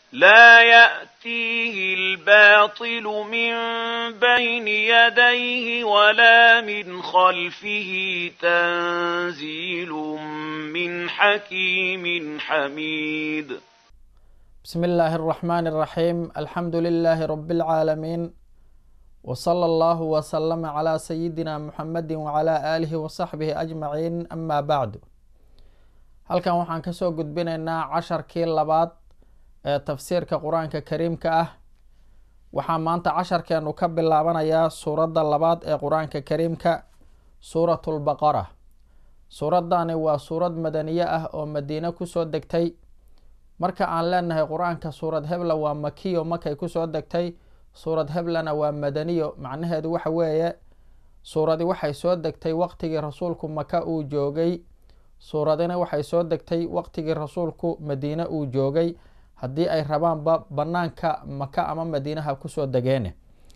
لا يأتيه الباطل من بين يديه ولا من خلفه تنزيل من حكيم حميد بسم الله الرحمن الرحيم الحمد لله رب العالمين وصلى الله وسلم على سيدنا محمد وعلى آله وصحبه أجمعين أما بعد halkan waxaan kasoo gudbinaynaa casharkii labaad ee tafsiirka qur-aanka kariimka ah waxaa maanta casharkeenu ka bilaabanayaa suuradda labaad ee qur-aanka kariimka suuratulbaqara suuradani waa suurad madaniye ah oo madiine kusoo degtay marka aan leenahay qur-aanka suurad hebla waa makiyo markay kusoo degtay suurad heblana waa madaniyo macnaheedu waxa weeye suuradi waxay soo degtay waqtigii rasuulku maka uu joogay suuradina waxay soo degtay waqtigii rasuulku madiine uu joogay haddii ay rabaanba banaanka maka ama madiinaha kusoo degeene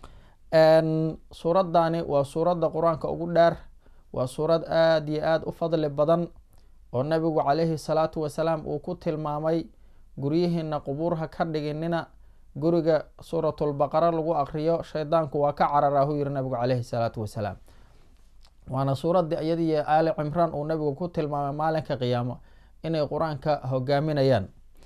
suuradani waa suuradda qur-aanka ugu dheer waa suurad aada iyo aada u fadli badan oo nabigu calayhi salaatu wasalaam uu ku tilmaamay guryihiina qubuurha ka dhiginina guriga suuratulbaqara lagu aqriyo shaydaanku waa ka cararahu yiri nabigu caleyhi salaatu wasalaam waana suuraddii iyadii aali cimraan uu nabigu ku tilmaamay maalinka qiyaamo inay qur-aanka hogaaminayaan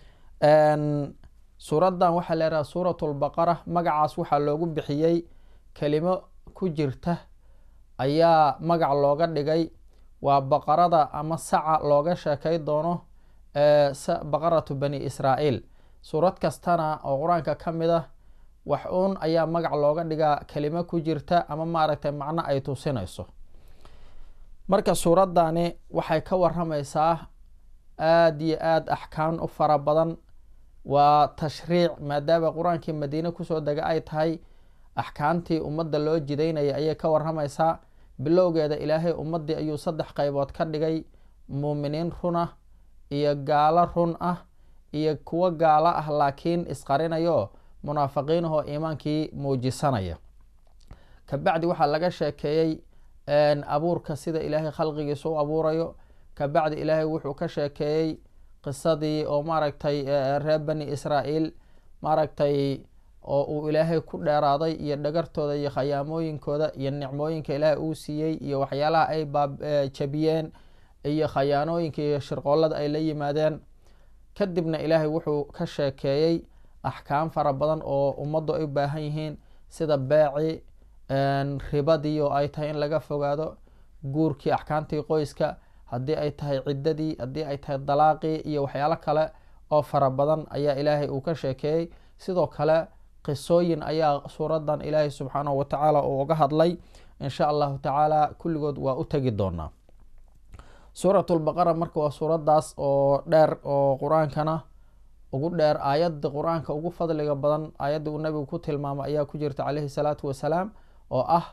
suuraddan waxaa leedaha suuratulbaqara magacaas waxaa loogu bixiyey kelimo ku jirta ayaa magac looga dhigay waa baqarada ama saca looga sheekay doono baqaratu bani israa'iil suurad kastana oo qur-aanka ka mid ah wax uun ayaa magac looga dhigaa kelimo ku jirta ama maaragtay macno ay tusinayso marka suuraddani waxay ka waramaysaa aada iyo aada axkaan u fara badan waa tashriic maadaama qur-aankii madiine kusoo dega ay tahay axkaamtii ummadda loo jidaynaya ayay ka waramaysaa bilowgeeda ilaahay ummaddii ayuu saddex qaybood ka dhigay muuminiin run ah iyo gaalo run ah iyo kuwo gaalo ah laakiin isqarinayo munaafiqiinahoo iimaankii muujisanaya kabacdi waxaa laga sheekeeyey abuurka sida ilaahay khalqigiisa u abuurayo kabacdi ilaahay wuxuu ka sheekeeyey qisadii oo maaragtay reer bani israa'iil maaragtay oo uu ilaahay ku dheeraaday iyo dhagartooda iyo khayaamooyinkooda iyo nicmooyinka ilaahay uu siiyey iyo waxyaalaha ay jabiyeen iyo khayaanooyinka iyo shirqoollada ay la yimaadeen kadibna ilaahay wuxuu ka sheekeeyey axkaam fara badan oo ummaddu ay u baahan yihiin sida beeci ribadii oo ay tahay in laga fogaado guurkii axkaamtii qoyska haddii ay tahay ciddadii haddii ay tahay dalaaqii iyo waxyaalo kale oo fara badan ayaa ilaahay uu ka sheekeeyey sidoo kale qisooyin ayaa suuraddan ilaahay subxaanahu watacaala uu uga hadlay insha allahu tacaala kulligood waa u tegi doonaa suuratulbaqara marka waa suuraddaas oo dheer oo qur-aankana ugu dheer aayadda qur-aanka ugu fadliga badan aayaddii uu nabigu ku tilmaamay ayaa ku jirta caleyhi salaatu wasalaam oo ah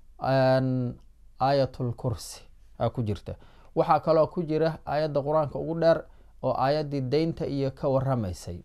aayatul kursi aa ku jirta waxaa kaloo ku jira aayadda qur-aanka ugu dheer oo aayaddii deynta iyo ka waramaysay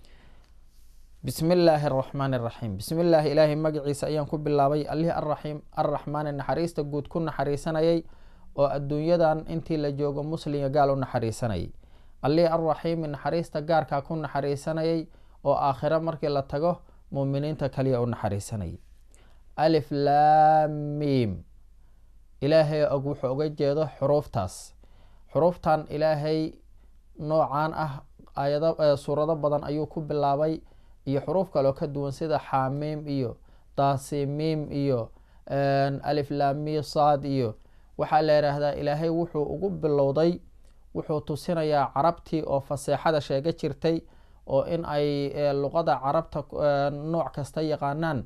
bismi illaahi araxmaan iraxiim bismi illaahi ilaahay magaciisa ayaan ku bilaabay allihii arraxiim arraxmaani naxariista guud ku naxariisanayay oo adduunyadan intii la joogo muslimga gaal u naxariisanayay allihii arraxiimi naxariista gaarkaa ku naxariisanayay oo aakhiro markii la tago muuminiinta kaliya u naxariisanayay alif laamiim ilaahay og wuxuu uga jeedo xuruuftaas xuruuftan ilaahay noocan ah aayado suurado badan ayuu ku bilaabay iyo xuruuf kaloo ka duwan sida xaamiim iyo daasimiim iyo alif laami saad iyo waxaa la yidhaahdaa ilaahay wuxuu ugu bilowday wuxuu tusinayaa carabtii oo faseexada sheega jirtay oo in ay luqada carabta nooc kasta yaqaanaan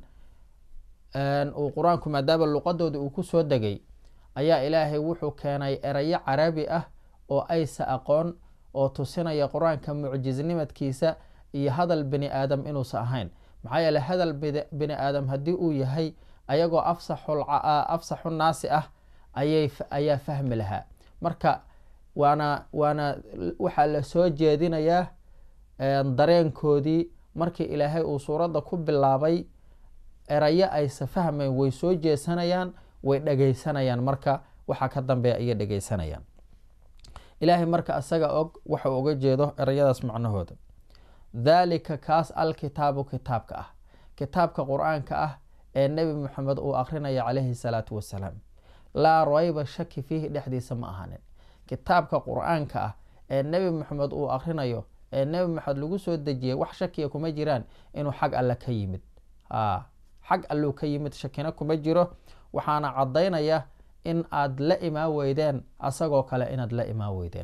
uu qur-aanku maadaama luqadooda uu kusoo degay ayaa ilaahay wuxuu keenay erayo carabi ah oo aysa aqoon oo tusinaya qur-aanka mucjisnimadkiisa iyo hadal bini aadam inuusa ahayn maxaa yeele hadal bini aadam haddii uu yahay ayagoo afsaxu naasi ah ayaa fahmi lahaa marka waana waana waxaa la soo jeedinayaa dareenkoodii markii ilaahay uu suuradda ku bilaabay erayo aysa fahmayn way soo jeesanayaan way dhegaysanayaan marka waxaa ka dambeeya ayay dhegaysanayaan ilaahay marka isaga og waxau uga jeedo erayadaas macnahooda daalika kaas alkitaabu kitaabka ah kitaabka qur-aanka ah ee nebi moxamed uu akrinaya calayhi salaatu wasalaam laa rayba shaki fiihi dhexdiisa ma ahanin kitaabka qur-aanka ah ee nebi moxamed uu akrinayo ee nebi moxamed lagu soo dejiyay wax shakiya kuma jiraan inuu xag alle ka yimid xag alluu ka yimid shakina kuma jiro waxaana caddaynaya in aad la imaan weydeen asagoo kale inaad la imaan weydeen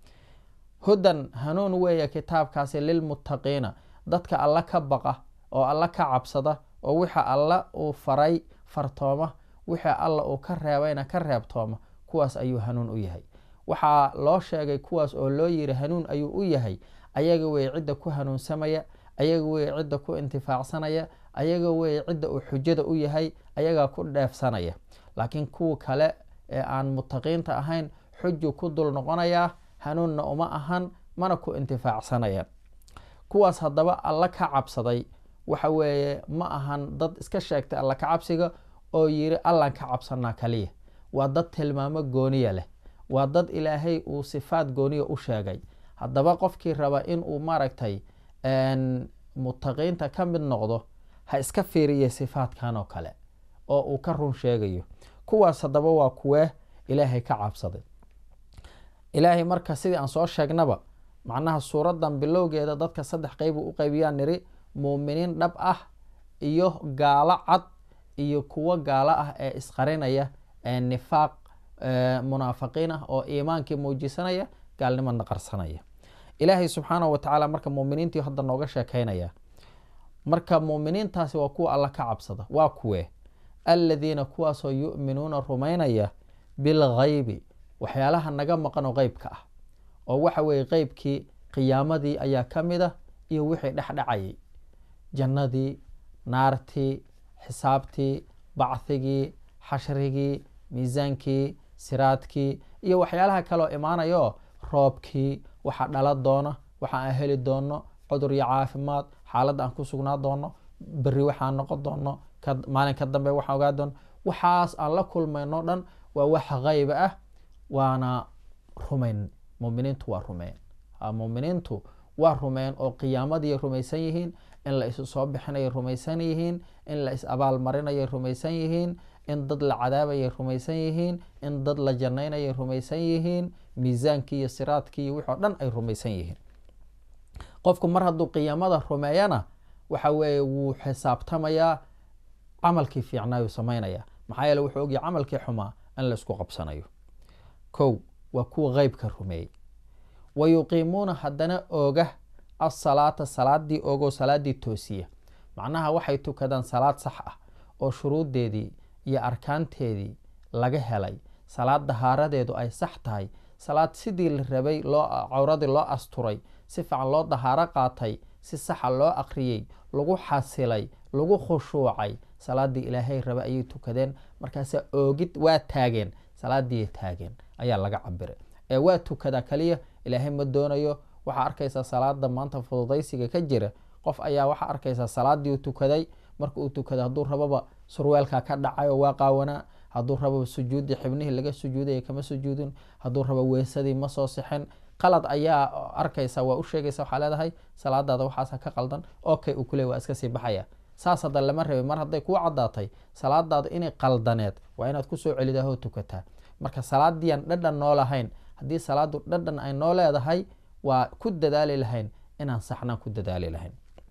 hudan hanuun weeye kitaabkaasi lilmuttaqiina dadka alla ka baqa oo alla ka cabsada oo wixa alla uu faray fartooma wixii alla uu ka reebayna ka reebtooma kuwaas ayuu hanuun u yahay waxaa loo sheegay kuwaas oo loo yiri hanuun ayuu u yahay ayaga wey cidda ku hanuunsamaya ayaga wey cidda ku intifaacsanaya ayaga wey cidda uu xujada u yahay ayagaa ku dheefsanaya laakiin kuwa kale ee aan mutaqiinta ahayn xuju ku dul noqonayaa hanuunna uma ahan mana ku intifaacsanayaan kuwaas haddaba alla ka cabsaday waxa weeye ma ahan dad iska sheegtay alla ka cabsiga oo yiri allan ka cabsanaa kaliya waa dad tilmaamo gooniya leh waa dad ilaahay uu sifaad gooniya u sheegay haddaba qofkii raba inuu maaragtay mutaqiinta ka mid noqdo ha iska fiiriya sifaadkan oo kale oo uu ka run sheegayo kuwaas haddaba waa kuwee ilaahay ka cabsaday ilaahay marka sidii aan soo sheegnaba macnaha suuradan bilowgeeda dadka saddex qeyb uu u qeybiyaa niri muuminiin dhab ah iyo gaalo cad iyo kuwo gaalo ah ee isqarinaya ee nifaaq munaafiqiin ah oo iimaankii muujisanaya gaalnimana qarsanaya ilaahay subxaanahu watacaala marka muuminiintii hadda nooga sheekeynaya marka muuminiintaasi waa kuwa alla ka cabsada waa kuwee aladiina kuwaasoo yu'minuuna rumaynaya bilghaybi waxyaalaha naga maqan oo qeybka ah oo waxa weeye qeybkii qiyaamadii ayaa ka mid ah iyo wixii dhexdhacayay jannadii naartii xisaabtii bachigii xashrigii miisaankii siraadkii iyo waxyaalaha kaleoo imaanayo roobkii waxa dhala doona waxa aan heli doono cudur iyo caafimaad xaaladda aan ku sugnaa doono beri waxaan noqon doono maalinka dambe waxaan ogaa doono waxaas aan la kulmayno dhan waa wax qayba ah waana rumayn muminiintu waa rumeen muminiintu waa rumeen oo qiyaamadii rumaysan yihiin in la isu soo bixinayay rumaysan yihiin in la is abaal marinayay rumaysan yihiin in dad la cadaabayay rumaysan yihiin in dad la jannaynayay rumaysan yihiin miisaankii iyo siraadkii iyo wixoo dhan ay rumaysan yihiin qofku mar hadduu qiyaamada rumeeyana waxa weeye wuu xisaabtamayaa camalkii fiicnaayuu samaynaya maxaa yeele wuxuu ogyahay camalkii xumaa in la isku qabsanayo kow waa kuwa qeybka rumeeyey wa yuqiimuuna haddana ooga asalaata salaadii oogoo salaadii toosiya macnaha waxay tukadaan salaad sax ah oo shuruuddeedii iyo arkaanteedii laga helay salaad dahaaradeedu ay sax tahay salaad sidii la rabay loo cawradii loo asturay si fiican loo dahaaro qaatay si saxa loo aqriyey lagu xasilay lagu khushuucay salaadii ilaahay raba ayay tukadeen markaasa oogid waa taageen salaadii taageen ayaa laga cabiray ee waa tukadaa kaliya ilaahay ma doonayo waxaa arkaysaa salaada maanta fududaysiga ka jira qof ayaa waxaa arkaysaa salaadii tukaday marka uu tukada hadduu rababa surweelka ka dhacayo waa qaawanaa hadduu rababa sujuudii xibnihii laga sujuudaya kama sujuudin hadduu raba weesadii ma soo sixin qalad ayaa arkaysa waa u sheegaysa waxaa leedahay salaadaada waxaasa ka qaldan okay uu kule waa iska sii baxaya saas hadda lama rabay mar hadday kuu caddaatay salaadaada inay qaldaneed waa inaad kusoo celidahoo tukataa marka salaadiiaan dhadhan noo lahayn haddii salaadu dhadhan ay noo leedahay waa ku dadaali lahayn inaan saxnaan ku dadaali lahayn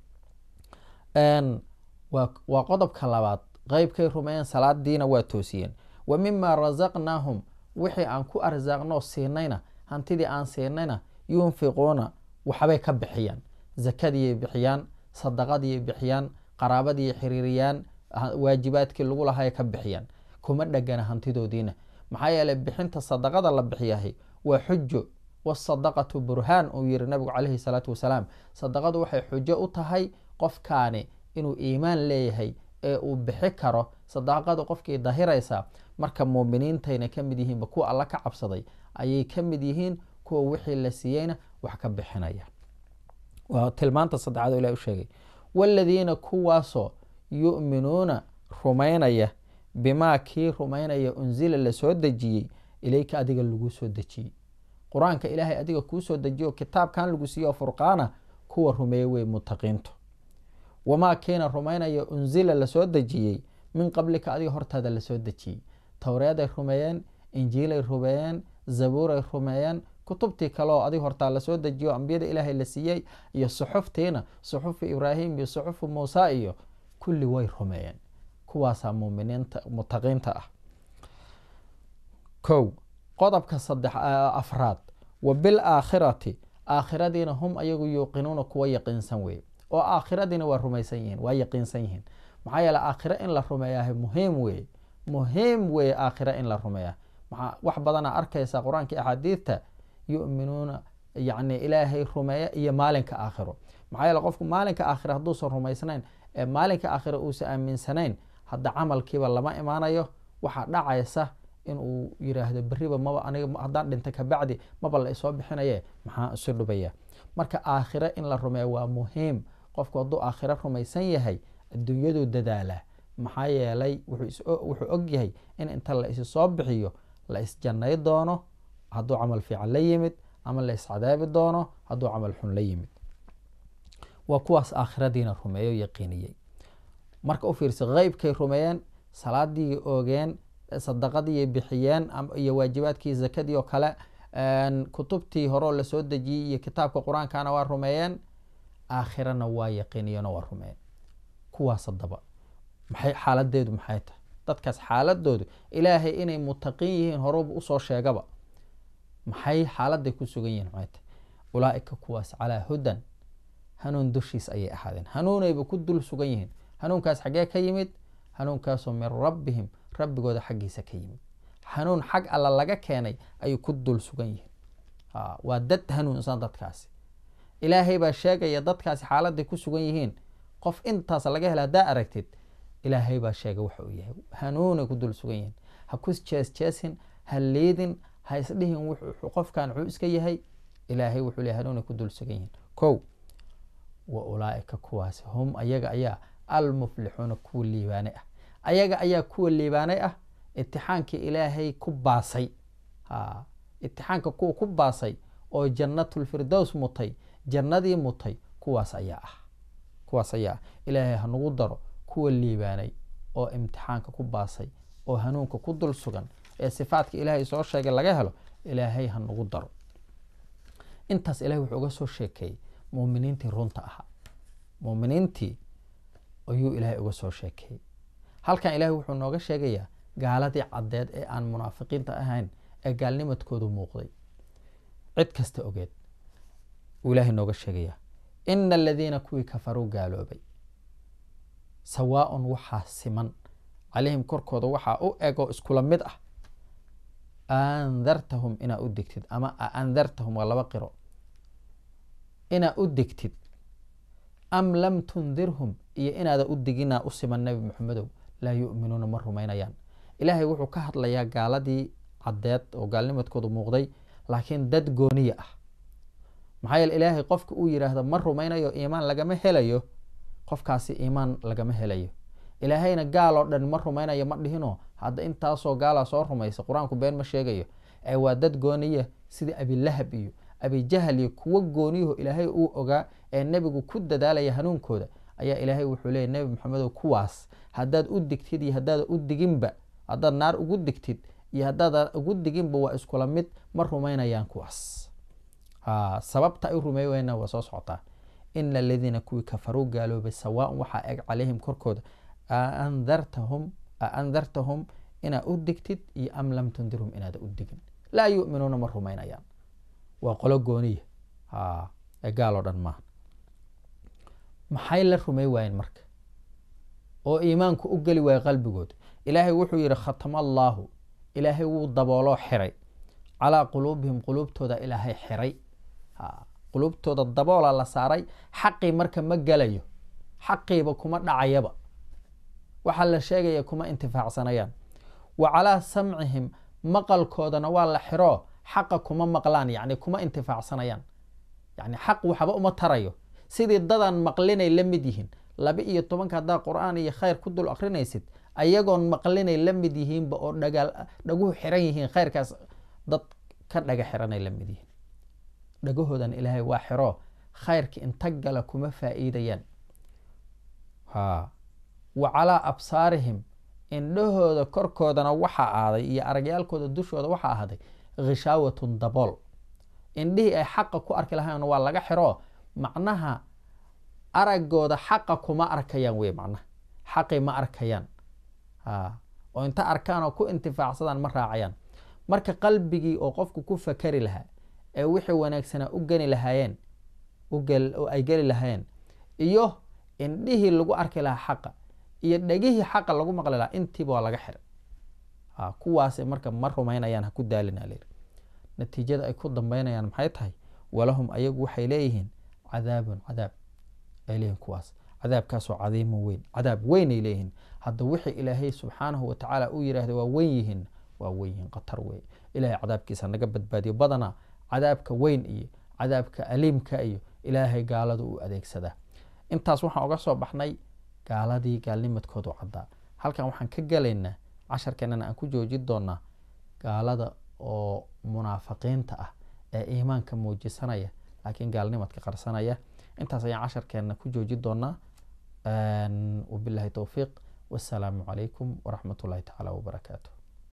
waa qodobka labaad qeybkay rumeeyeen salaadiina waa toosiyeen wa mima rasaqnaahum wixii aan ku arsaaqnoo siinayna hantidii aan siinayna yunfiquuna waxbay ka bixiyaan zakadiiyay bixiyaan sadaqadiiyay bixiyaan qaraabadiiy xiriiriyaan waajibaadkii lagu lahay ka bixiyaan kuma dhegana hantidoodiina maxaa yeeley bixinta sadaqada la bixiyahay waa xujo wasadaqatu burhaan uu yihi nabigu caleyhi salaatu wasalaam sadaqadu waxay xujo u tahay qofkaani inuu iimaan leeyahay ee uu bixi karo sadaqada qofkii dahiraysa marka muuminiintayna ka mid yihiinba kuwa alla ka cabsaday ayay ka mid yihiin kuwa wixii la siiyeyna wax ka bixinaya waa tilmaanta saddexaad oo ilahi u sheegay waaladiina kuwaasoo yu'minuuna rumaynaya bimaa kii rumaynaya unsila lasoo dejiyey ilayka adiga lagu soo dejiyey qur-aanka ilaahay adiga kuu soo dejiyo kitaabkan lagu siiyo furqaana kuwa rumeeye wey muttaqiintu wamaa kiina rumaynaya unsila lasoo dejiyey min qablika adiga hortaada lasoo dejiyey towreeday rumeeyeen injiilay rumeeyeen zabuuray rumeeyeen kutubtii kaleoo adiga hortaa lasoo dejiyo ambiyada ilaahay la siiyey iyo suxuftiina suxufu ibraahim iyo suxufu muusa iyo kulli way rumeeyeen kuwaasaa muminiinta mutaqiinta ah kow qodobka saddex afraad wa bilaakhirati aakhiradiina hum ayagu yuuqinuuna kuwa yaqiinsan weye oo aakhiradiina waa rumaysan yihiin waa yaqiinsan yihiin maxaa yeele aakhiro in la rumeeyahay muhiim weye muhiim weye aakhiro in la rumeeya maxaa wax badana arkaysa qur-aanka axaadiidta yuminuuna yani ilaahay rumeeya iyo maalinka aakhiro maxaa yeele qofku maalinka aakhiro hadduusan rumaysnayn ee maalinka aakhiro uusan aaminsanayn hadda camalkiiba lama imaanayo waxaa dhacaysa inuu yiraahdo beriba maba aniga haddaan dhinta kabacdi maba la isoo bixinaye maxaa isu dhubaya marka aakhiro in la rumeeya waa muhiim qofku hadduu aakhiro rumaysan yahay adduunyaduu dadaalaa maxaa yeelay wuxuu og yahay in inta la isi soo bixiyo la isjannay doono hadduu camal fiican la yimid ama la iscadaabi doono hadduu camal xun la yimid waa kuwaas aakhiradiina rumeeyo yaqiiniyey marka u fiirsa qeybkay rumeeyeen salaadii oogeen sadaqadii bixiyeen iyo waajibaadkii zakadii oo kale kutubtii horeo lasoo dejiyey iyo kitaabka qur-aankana waa rumeeyeen aakhirana waa yaqiiniyeen oo waa rumeeyeen kuwaas hadaba maxay xaaladeedu maxay tahay dadkaas xaaladoodu ilaahay inay mutaqiin yihiin horuba usoo sheegaba maxay xaaladay ku sugan yihiin maxay tahay ulaaika kuwaas calaa hudan hanuun dushiis ayay ahaadeen hanuunayba ku dul sugan yihiin hanuunkaas xaggee ka yimid hanuunkaasoo min rabbihim rabbigooda xaggiisa ka yimid hanuun xag alla laga keenay ayay ku dul sugan yihiin waa dad hanuunsan dadkaasi ilaahay baa sheegaya dadkaasi xaaladay ku sugan yihiin qof intaas laga hela haddaa aragtid ilaahay baa sheegay waxa uu yahay hanuunay ku dul sugan yihiin ha ku jees jeesin ha liidin ha isdhihin qofkan wuxuu iska yahay ilaahay wuxuu leeyahy hanuunay ku dul sugan yihiin kow wa ulaaika kuwaasi hum ayaga ayaa almuflixuuna kuwa liibaanay ah ayaga ayaa kuwa liibaanay ah itixaankii ilaahay ku baasay itixaanka kuwa ku baasay oo jannatulfirdows mutay jannadii mutay kuwaas ayaa ah kuwaas ayaa ah ilaahay hanugu daro kuwa liibaanay oo imtixaanka ku baasay oo hanuunka ku dul sugan ee sifaadka ilaahay soo sheegay laga helo ilaahay hanugu daro intaas ilahay wuxuu uga soo sheekeeyey muminiintii runta ahaa muminiintii ayuu ilaahay uga soo sheekeeyey halkan ilaahay wuxuu nooga sheegayaa gaaladii caddeed ee aan munaafiqiinta ahayn ee gaalnimadkoodu muuqday cid kasta ogeed uu ilaahay nooga sheegayaa ina aladiina kuwii kafaruu gaaloobay sawaaun waxaa siman calayhim korkooda waxaa u ego iskula mid ah andartahum inaa u digtid ama aandartahum waa laba qiro inaa u digtid am lam tundirhum iyo inaada u diginaa u siman nebi maxamedow laa yu'minuuna ma rumaynayaan ilaahay wuxuu ka hadlayaa gaaladii caddeed oo gaalnimadkoodu muuqday laakiin dad gooniya ah maxaa yeele ilaahay qofka uu yidhaahdo ma rumaynayo iimaan lagama helayo qofkaasi iimaan lagama helayo ilaahayna gaal oo dhan ma rumaynayo ma dhihino hadda intaasoo gaalaa soo rumaysa qur-aanku been ma sheegayo ee waa dad gooniya sidii abilahab iyo abijahal iyo kuwo gooniyaho ilaahay uu ogaa ee nebigu ku dadaalaya hanuunkooda ayaa ilaahay wuxuu leeyay nebi maxamedow kuwaas haddaad u digtid iyo haddaada u diginba haddaad naar ugu digtid iyo haddaada ugu diginba waa iskula mid ma rumaynayaan kuwaas sababta ay rumeey weyna waa soo socotaa ina aladiina kuwii kafaruu gaaloobay sawaaun waxaa eg calayhim korkooda aandartahum aandartahum inaa u digtid iyo am lam tundirhum inaada u digin laa yu'minuuna ma rumaynayaan waa qolo gooniya ee gaal oo dhan maaha maxay la rumey waayeen marka oo iimaanku u geli waaya qalbigooda ilaahay wuxuu yidhi khatama allaahu ilaahay wuu dabooloo xiray calaa quluubihim quluubtooda ilaahay xiray quluubtooda daboola la saaray xaqii marka ma gelayo xaqiiba kuma dhacayaba waxaa la sheegaya kuma intifaacsanayaan wa calaa samcihim maqalkoodana waa la xiro xaqa kuma maqlaan yani kuma intifaacsanayaan yani xaq waxba uma tarayo sidii dadan maqlinay la mid yihiin laba iyo tobanka haddaa qur-aan iyo khayr ku dul akrinaysid ayagoon maqlinay la mid yihiinba oo dhagaal dhaguhu xiran yihiin khayrkaas dad ka dhaga xiranay la mid yihiin dhagahoodan ilaahay waa xiro khayrka inta gala kuma faa'iidayaan ha wa calaa absaarihim indhahooda korkoodana waxaa aaday iyo aragyaalkooda dushooda waxaa ahaaday khishaawatun dabool indhihii ay xaqa ku arki lahayn waa laga xiro macnaha aragooda xaqa kuma arkayaan wey macnaha xaqi ma arkayaan ha oo inta arkaan oo ku intifaacsadaan ma raacayaan marka qalbigii oo qofku ku fakari lahaa ee wixii wanaagsanaa u geni lahaayeen oo ay geli lahaayeen iyo indhihii lagu arki lahaa xaqa iyo dhegihii xaqa lagu maqli lahaa intiiba waa laga xiray ha kuwaasi marka ma rumaynayaan ha ku daalina layiri natiijada ay ku dambeynayaan maxay tahay walahum ayagu waxay leeyihiin cadaabun cadaab ay leeyihin kuwaas cadaabkaasoo cadiimun weyn cadaab weynay leeyihiin hadda wixii ilaahay subxaanahu watacaala uu yidhaahda waa weyn yihiin waa weyn yihiin khatar wey ilahay cadaabkiisa naga badbaadiyo badanaa cadaabka weyn iyo cadaabka aliimka iyo ilaahay gaaladu u adeegsadaa intaas waxaan oga soo baxnay gaaladii gaalnimadkoodu caddaa halkan waxaan ka gelaynaa casharkeenana aan ku joojin doonaa gaalada oo munaafiqiinta ah ee iimaanka muujisanaya laakiin gaalnimadka qarsanaya intaas ayaan casharkeenna ku joojin doonaa wabilahi towfiiq wasalaamu calaykum waraxmat ullahi tacaala wabarakaatu